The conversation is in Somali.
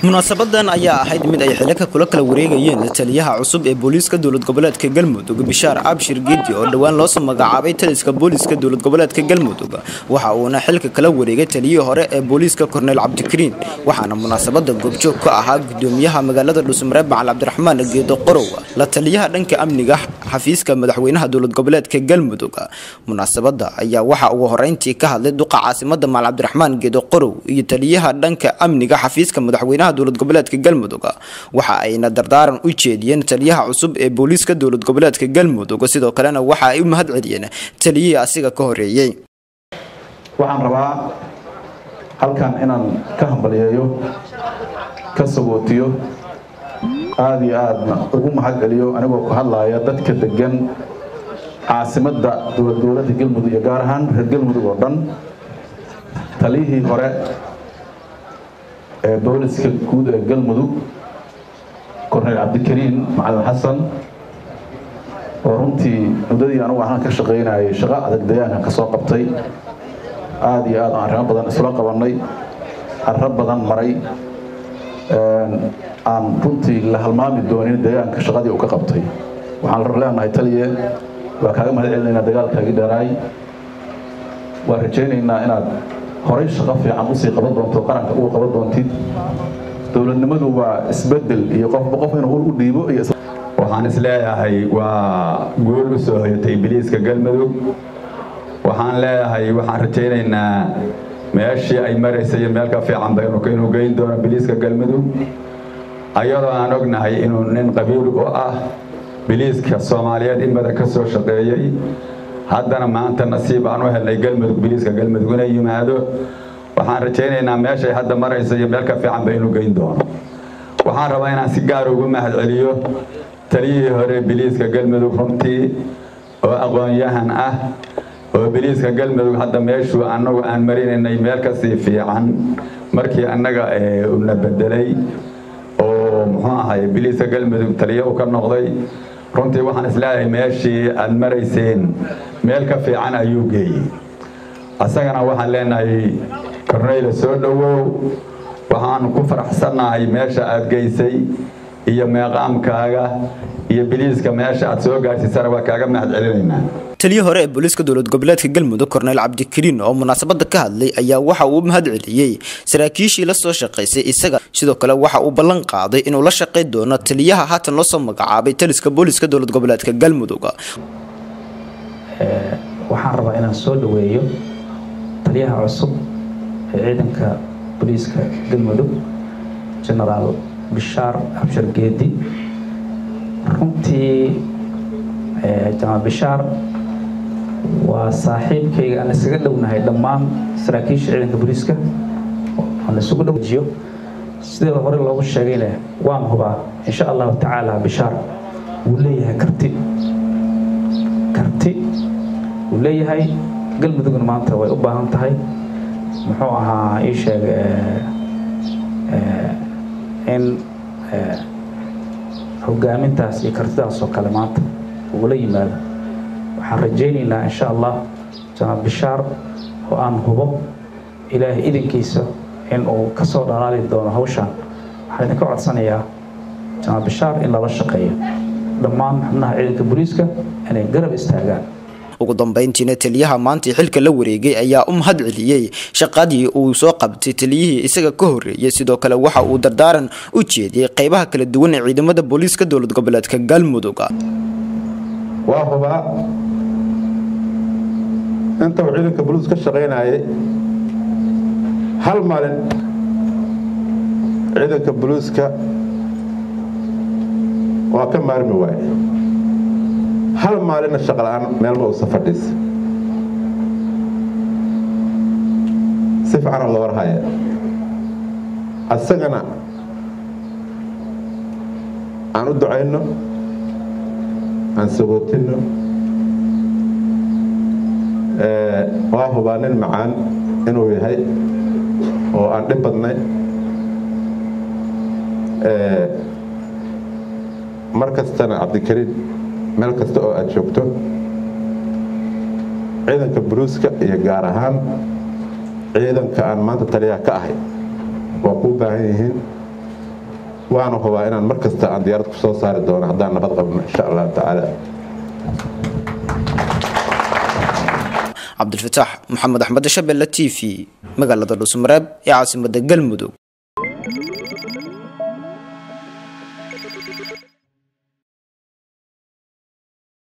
munaasabadan ayaa ahayd mid ay xilaka kula kala wareegayeen taliyaha cusub ee booliiska dowlad goboleedka galmudug bishaar abshir gedi oo dhowaan loosoo magacaabay taliska booliiska dowlad goboleedka galmudug waxa uuna xilka kala wareegay taliyihii hore ee booliiska korneyl cabdikariin waxaana munaasabada goobjoog ka ahaa gudoomiyaha magaalada dhuusmareeb macal cabdiraxmaan geedo qorow la taliyaha dhanka amniga xafiiska madaxweynaha dowlad goboleedka galmudug munaasabada ayaa waxa ugu horeyntii ka hadlay duqa caasimada macal cabdiraxmaan geedo qorow iyo taliyaha dhanka amniga xafiiska madaxweynaha dowlad goboleedka galmudug waxa ayna dardaaran u jeediyeen taliyaha cusub ee booliiska dowlad goboleedka galmudug sidoo kalena waxa ay u mahad celiyeen taliyihii asiga ka horeeyey waxaan rabaa halkan inaan ka hambaliyeeyo ka sagootiyo aada iyo aadna ugu mahad celiyo anigoo ku hadlaaya dadka degan caasimadda dowlad goboleedka galmudug iyo gaar ahaan reer galmudug oo dhan taliyihii hore ee booliska guud ee galmudug korneyl cabdikariin macalin xasan oo runtii muddadii anugu ahaan ka shaqaynayay shaqo adag deegaankan ka soo qabtay aada iyo aad aan arrimo badan isla qabannay arro badan maray aan runtii la halmaami doonin deegaanka shaqadii uu ka qabtay waxaan leenahay taliye waa kaaga mahad celinaynaa dagaalkaagii dheeraay waan rajaynaynaa inaad horay shaqo fiican usii qaban doonto qaranka uga qaban doontid dowladnimadu waa isbedel iyo qofba qof inuu u dhiibo iyo waxaan isleeyahay waa guul u soo hoyatay biliiska galmudug waxaan leeyahay waxaan rajaynaynaa meeshii ay maraysay iyo meel ka fiican ba inuu geyn doono biliiska galmudug ayadoo aan ognahay inuu nin qabiil u ah biliiska soomaaliyeed in badan ka soo shaqeeyey haddana maanta nasiib aan u helnay galmudug biliiska galmudug inay yimaado waxaan rajaynaynaa meeshay hadda marayso iyo meel ka fiicanba inuu geyn doono waxaan rabaa inaan si gaar ugu mahad celiyo taliyihii hore biliiska galmudug runtii oo aqoon-yahan ah oo biliiska galmudug hadda meeshuu annagu aan marinaynay meel kasii fiican markii annaga una bedelay oo muxuu ahay biliiska galmudug taliyo u ka noqday runtii waxaan isleeyahay meeshii aad marayseen meel ka fiican ayuu geeyey asagana waxaan leenahay korneyla soo dhowow waxaan ku faraxsannahay meesha aad geysay iyo meeqaamkaaga iyo biliiska meesha aad soo gaarsiisana waa kaaga mahad celinaynaa taliyi hore ee booliiska dowlad goboleedka galmudug korneyl cabdikariin oo munaasabada ka hadlay ayaa waxa uu mahad celiyey saraakiishii la soo shaqaysay isaga sidoo kale waxa uu ballan qaaday inuu la shaqayn doono taliyaha haatan loo soo magacaabay taliska booliiska dowlad goboleedka galmudug waxaan rabaa inaan soo dhaweeyo taliyaha cusub ee ciidanka booliiska galmudug genaraal bishaar abshir geedi runtii jamaal bishaar waa saaxiibkayga aan isaga dhownahay dhammaan saraakiisha ciidanka booliiska aan isugu dhowjiyo sidii hore loogu sheegayna waan hubaa insha allahu tacaala bishaar wuu leeyahay karti karti wuu leeyahay galmudugna maanta way u baahan tahay muxuu ahaa ii sheeg in hogaamintaas iyo kartidaas oo kale maanta ugula yimaado waxaan rajaynaynaa insha allah janaal bishaar oo aan hubo ilaahay idinkiisa in uu ka soo dhalaali doono hawshaan waxaan idinka codsanayaa janaal bishaar in lala shaqeeyo dhammaan xubnaha ciidanka booliiska inay garab istaagaan ugu dambeyntiina taliyaha maantii xilka la wareegay ayaa u mahad celiyey shaqadii uu soo qabtay taliyihii isaga ka horeeyay sidoo kale waxa uu dardaaran u jeediyey qeybaha kala duwan ee ciidamada booliiska dowlad goboleedka galmudug waa hubaa inta uu ciidanka boliis ka shaqaynayay hal maalin ciidanka boliiska waa ka maarmi waaye hal maalinna shaqala-aan meelma uusa fadhiisa si fiicana loo warhaya asagana aan u ducayno aan sagootinno waa hubaa nin macaan inuu yahay oo aan dhib badnay mar kastana cabdikariin meel kasta oo aad joogto ciidanka buluuska iyo gaar ahaan ciidanka aan maanta taliyaha ka ahay waa kuu baahan yihiin waana hubaa inaan mar kasta aan diyaarad ku soo saari doono haddaan nabad qabno insha allahu tacaala cabdilfataax maxamed axmed shabelle t v magaalada dhuusmareeb ee caasimada galmudug